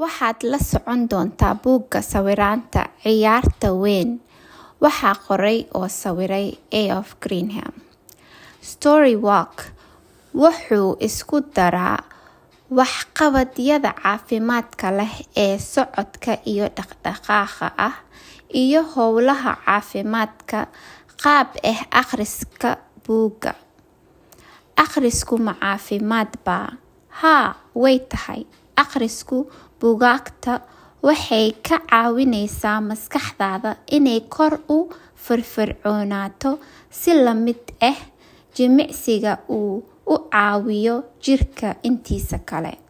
Waxaad la socon doontaa buugga sawiraanta ciyaarta weyn. Waxaa qoray oo sawiray Eof Greenham. Storywalk wuxuu isku daraa waxqabadyada caafimaadka leh ee socodka iyo dhaqdhaqaaqa ah iyo hawlaha caafimaadka qaab ah akhriska buugga. Akhrisku ma caafimaad baa? Haa, way tahay. Akhrisku buugaagta waxay ka caawinaysaa maskaxdaada inay kor u firfircoonaato si la mid ah jimicsiga uu u caawiyo jirka intiisa kale.